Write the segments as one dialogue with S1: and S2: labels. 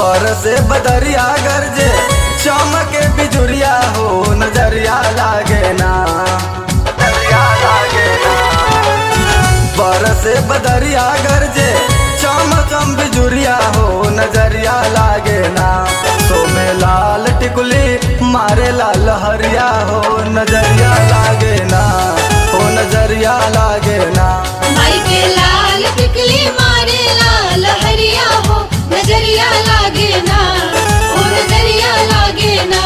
S1: बरसे बदरिया गरजे चमके बिजुरिया हो नजरिया लागे ना नजरिया लागे ना बरसे बदरिया गरजे चम चम बिजुरिया हो नजरिया लागे ना सोमे लाल टिकुली मारे लाल हरिया हो नजरिया लागे ना हो नजरिया लागे ना
S2: माई के लाल टिकली मारे लाल हरिया हो नजरिया लागे ना ओ नजरिया लागे ना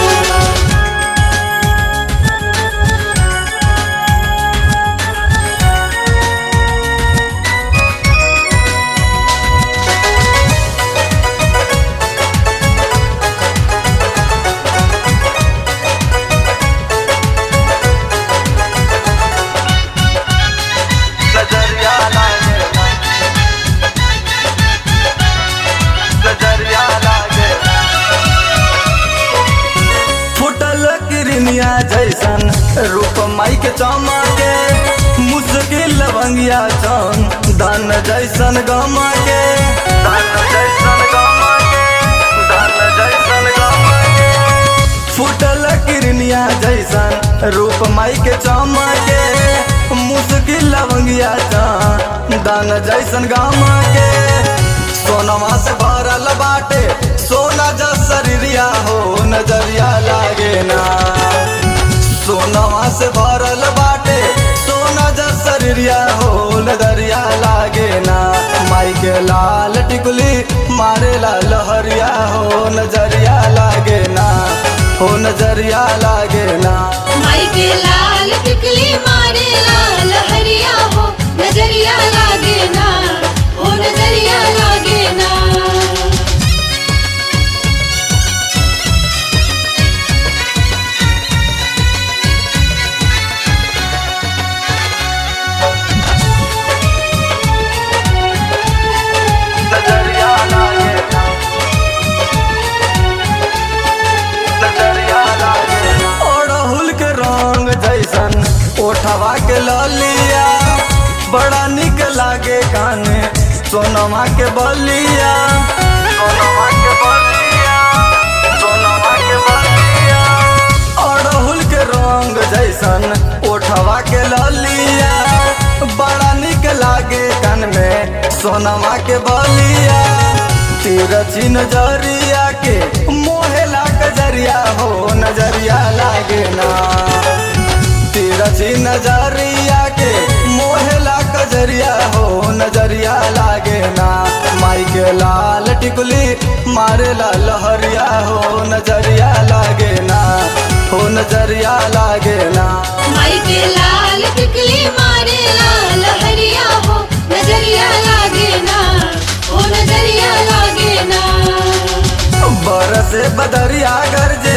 S1: नजरिया लागे ना नजरिया लागे ना फुटल किरनिया जैसन रूप माई के चमके मुश्किल लवंगिया चन धन जैसन गमा के धन जैसन गमा के धन जैसन गमा के फुटल किरनिया जैसन रूप माई के चमके मुश्किल लवंगिया चन धन जैसन गमा के सोनमा से भरल बाटे सोना जस शरीरिया हो नजरिया लागे ना सोनवा से भरल बाटे सोना जस शरीरिया हो नजरिया लागे ना माई के लाल टिकुली मारे ला लहरिया हो नजरिया लागे ना हो नजरिया लागे ना
S2: माई के लाल टिकली मारे लाल हरिया हो नजरिया लागे ना ओ नजरिया लागे ना
S1: नजरिया लागे ना नजरिया लागे ना ओढ़हुल के रंग जैसन ओठवा के ललिया बड़ा निक लागे काने सोनमा के बलिया सोनमा के बलिया सोनमा के बलिया ओढ़हुल के रंग जैसन ओठवा के ललिया बड़ा निक लागे कान में सोनमा के बलिया तिरछी नजरिया के मोहेला कजरिया हो नजरिया लागे ना तिरछी नजरिया के मोहेला कजरिया हो नजरिया लागे ना माई के लाल टिकुली मारे ला लहरिया हो नजरिया लागे ना हो नजरिया लागे ना
S2: माई के लाल टिकली मारे लाल हरिया हो नजरिया लागे ना ओ नजरिया लागे ना
S1: बरसे बदरिया गरजे